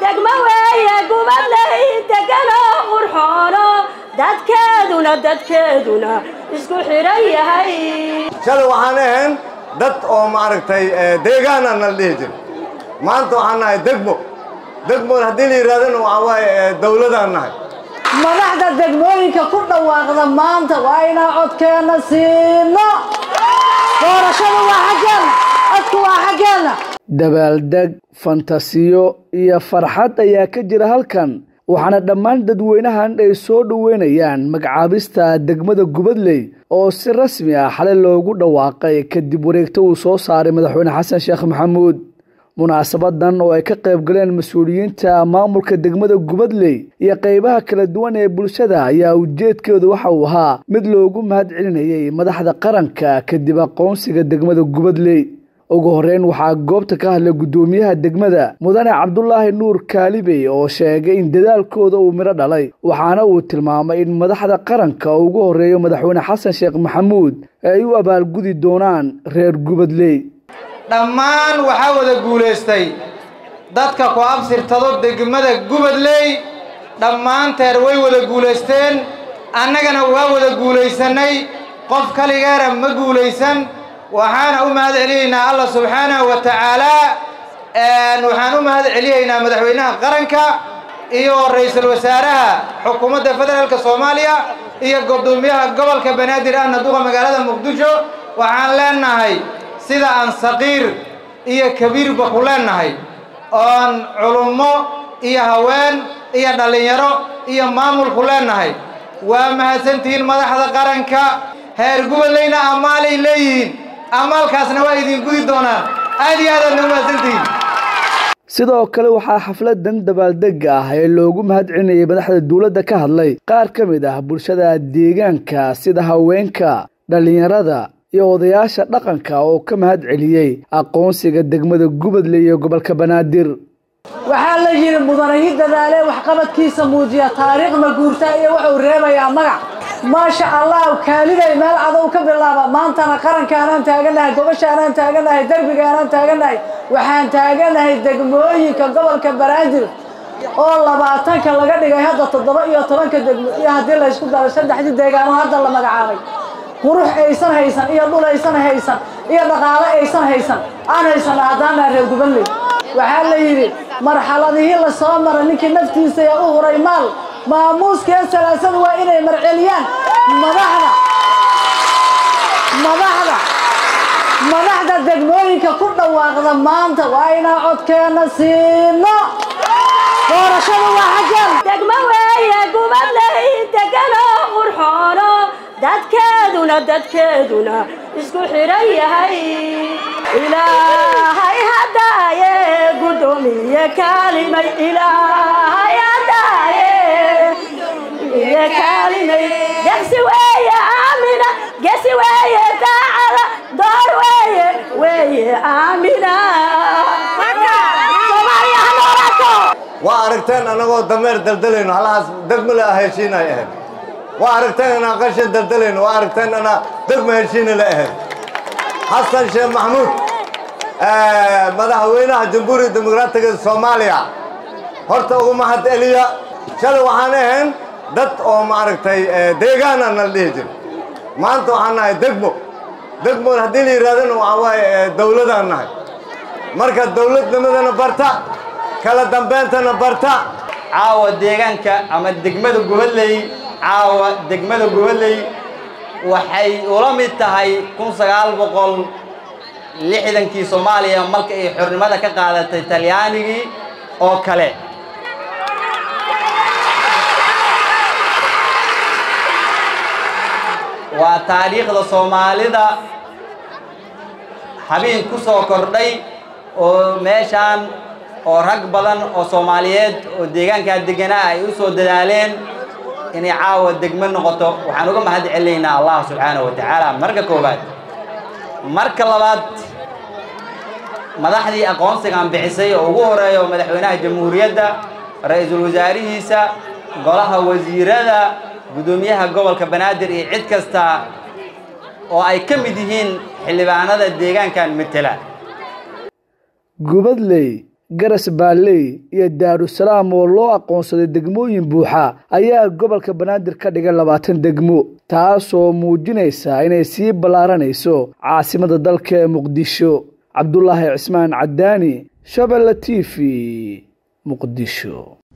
degmo weeye gubadley deganoo qurxoono dadkeeduna dadkeeduna isku xidhan yahay shalay waxaan ahayn dad oo maaragtay deegaana nala dhihi jir maanta waxaan nahay degmo degmoon haddii la yidhahdana waxaa waaye dawladaan nahay madaxda degmooyinka ku dhawaaqda maanta waa inaan codkeenna siino doorashadu waa xaggeenna codku waa xaggeenna dabaaldeg fantasiyo iyo farxad ayaa ka jira halkan waxaana dhammaan dadweynahan ay soo dhoweynayaan magacaabista degmada gubadley oo si rasmi ah xalay loogu dhawaaqay kadib wareegto uu soo saaray madaxweyne xasan sheekh maxamuud munaasabadan oo ay ka qayb galeen mas-uuliyiinta maamulka degmada gubadley iyo qaybaha kala duwan ee bulshada ayaa ujeedkeedu waxa uu ahaa mid loogu mahad celinayay madaxda qaranka kadib aqoonsiga degmada gubadley ugu horeyn waxaa goobta ka hadlay guddoomiyaha degmada mudane cabdulaahi nuur kaalibey oo sheegay in dadaalkooda uu midho dhalay waxaana uu tilmaamay in madaxda qaranka ugu horeeyo madaxweyne xasan sheekh maxamuud ay u abaalgudi doonaan reer gubadley dhammaan waxaa wada guulaystay dadka ku absirtado degmada gubadley dhammaanteer way wada guulaysteen annagana waa wada guulaysannay qof kaligeena ma guulaysan waxaana u mahad celiyaynaa allah subxaanahu wa tacaalaa waxaan u mahad celiyaynaa madaxweynaha qaranka iyo ra-iisul wasaaraha xukuumadda federaalka soomaaliya iyo guddoomiyaha gobolka banaadir ahna duqa magaalada muqdisho waxaan leenahay sida aan saqiir iyo kabiirba ku leenahay oon culummo iyo haween iyo dhallinyaro iyo maamulku leenahay waa mahadsantihiin madaxda qaranka heer gubadleyna ammaalay leeyihiin ammaalkaasna waa idin gudi doonaan aad iyo aad aadna u mahadsantihiin sidoo kale waxaa xafladan dabaaldega ah ee loogu mahad celinayay madaxda dowladda ka hadlay qaar ka mid ah bulshada deegaanka sida haweenka dhallinyarada iyo odayaasha dhaqanka oo ka mahad celiyey aqoonsiga degmada gubadley iyo gobolka banaadir waxaa la yidhi mudanahi dadaale waxqabadkiisa muujiya taariikhna guurta iyo wuxuu reebayaa magac maasha allah kaaliday meel cadow ka bilaaba maantana qarankaanaan taaganahay gobashaanaan taaganahay derbigaanaan taaganahay waxaan taaganahay degmooyinka gobolka banaadir oo labaatanka laga dhigay hadda toddoba iyo tobanka degmo iyo haddii laysku daro saddexdii deegaano hadda la magacaabay qurux aysan haysan iyo dhul aysan haysan iyo dhaqaale aysan haysan aan haysana haddaanaa reer gubadley waxaa la yidhi marxaladihii la soo mara ninkii naftiisa ee u huray maal maamuuskee salaasada waa inay marceliyaan madaxda madaxda madaxda degmooyinka ku dhawaaqda maanta waa inaan codkeenna siino doorashadu waa xaggeenna degmo weeye gubadley deganoo qurxoono dadkeeduna dadkeeduna isku xidhan yahay ilaahay haddaaye guddoomiye kaalimay ilaahay haddaaye iyo kaalimay degsi weeye aamina gesi weeye daacada door weeye weeye aamina soomaaliya ha noolaato waa aragteen annagoo dameer daldalayno halahaas degmale ah heshiinay ahayd waa aragteen inaan qashin daldalayno waa aragteen inaa degma heshiina la ahayd xasan sheekh maxamuud madaxweynaha jamhuuriya dimuqraatiga soomaaliya horta ugu mahad celiya shalay waxaan ahayn dad oo maaragtay deegaana nala dhihi jir maanta waxaan nahay degmo degmoon haddii la yidhahdana waxaa waaye dawladaan nahay marka dawladnimadana barta kala dambayntana barta caawa deegaanka ama degmada gubadley caawa degmada gubadley waxay ula mid tahay kun sagaal boqol lixdankii soomaaliya marka ay xornimada ka qaadatay talyaanigii oo kale waa taariikhda soomaalida habeen ku soo kordhay oo meeshaan oo rag badan oo soomaaliyeed oo deegaankaa deganaa ay u soo dadaaleen inay caawa degmo noqoto waxaan uga mahad celinaynaa allah subxaanahu wa tacaala marka koowaad marka labaad madaxdii aqoonsigan bixisay oo ugu horeeyo madaxweynaha jamhuuriyadda ra-iisul wasaarihiisa golaha wasiirada guddoomiyaha gobolka banaadir iyo cid kasta oo ay ka mid yihiin xildhibaanada deegaankan matela gubadley garas baalley iyo daarusalaam oo loo aqoonsaday degmooyin buuxa ayaa gobolka banaadir ka dhigay labaatan degmo taasoo muujinaysa inay sii ballaaranayso caasimada dalka ee muqdisho cabdulaahi cismaan cadaani shabelle t v muqdisho